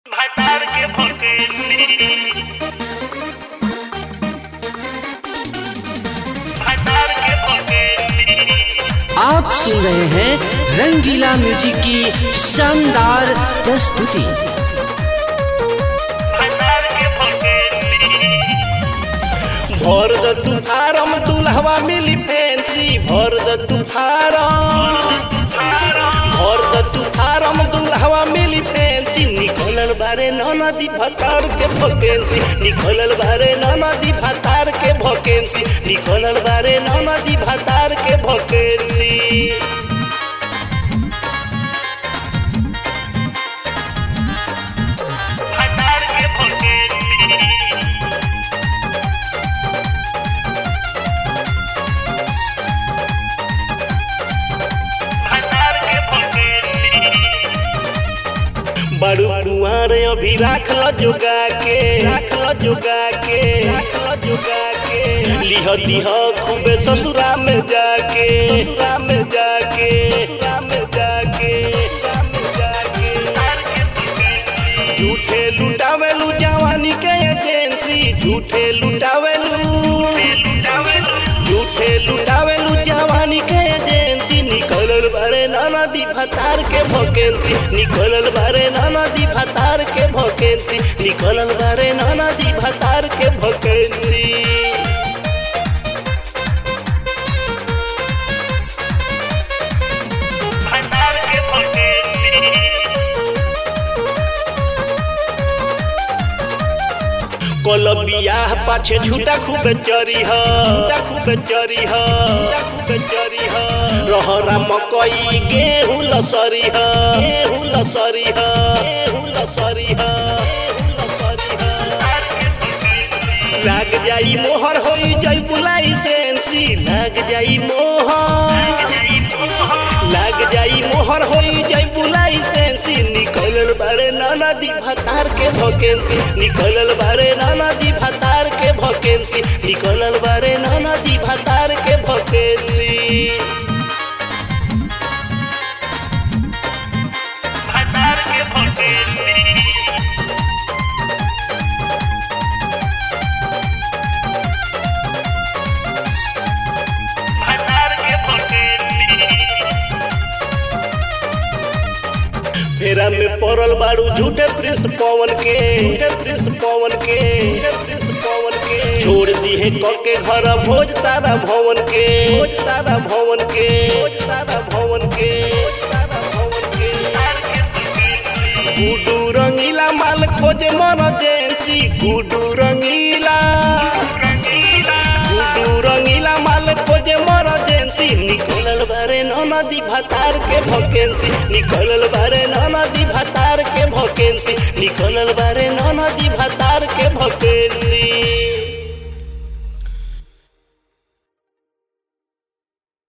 भतार के भकेली भतार के भकेली आप सुन रहे हैं रंगीला म्यूजिक की शानदार प्रस्तुति भतार के भकेली भर द तू फारम दुल्हवा मिली फैंसी भर द तू फारम भर द तू फारम दुल्हवा मिली फैंसी निकलल बारे नदी भतार के भकेंसी निकलल बारे नदी भतार के भकेंसी निकलल बारे नदी भतार के भकेंसी भतार के भकेली भतार के भकेली बड़ू कुआर अभी राख ल जोगा के राख ल जोगा के राख ल जोगा के लिह लिह खूबे ससुरा में जाके ससुरा में जाके ससुरा में जाके ससुरा में जाके भतार के भकेली झूठे लुटावेलू जवानी के एजेंसी झूठे लुटावेलू झूठे लुटावेलू जवानी के एजेंसी निकलल बारे नदी भतार के भकेंसी निकलल बारे नदी भतार के भकेंसी निकलल बारे नदी भतार के भकेंसी भतार के भकेली कल बियाह पाछे झूठा खूबे चरी ह झूठा खूबे चरी ह झूठा खूबे चरी ह रहरा मकई गेहूं लसरी ह गेहूं लसरी ह गेहूं लसरी ह गेहूं लसरी ह भतार के भकेली लाग जाई मोहर होई जाई बुलाई सेंसी लाग जाई मोहर लाग जाई मोहर होई जाई बुलाई सेंसी निकलल बारे नदी भतार के भकेंसी निकलल बारे नदी भतार के भकेंसी निकलल बारे नदी भतार के भकेंसी भतार के भकेली भतार के भकेली फेरा में पड़ल बाड़ू झूठे प्रिंस पवन के झूठे प्रिंस पवन के झूठे प्रिंस पवन के छोड़ दी है क के घर भोज तारा भवन के भोज तारा भवन के भोज तारा भवन के भोज तारा भवन के भतार के भकेली गुडू रंगीला माल खोजे मरजेंसी गुडू रंगीला गुडू रंगीला माल खोजे मरजेंसी निकलल बारे नदी भतार के भकेंसी निकलल बारे नदी भतार के भकेंसी निकलल बारे नदी भतार के भकेंसी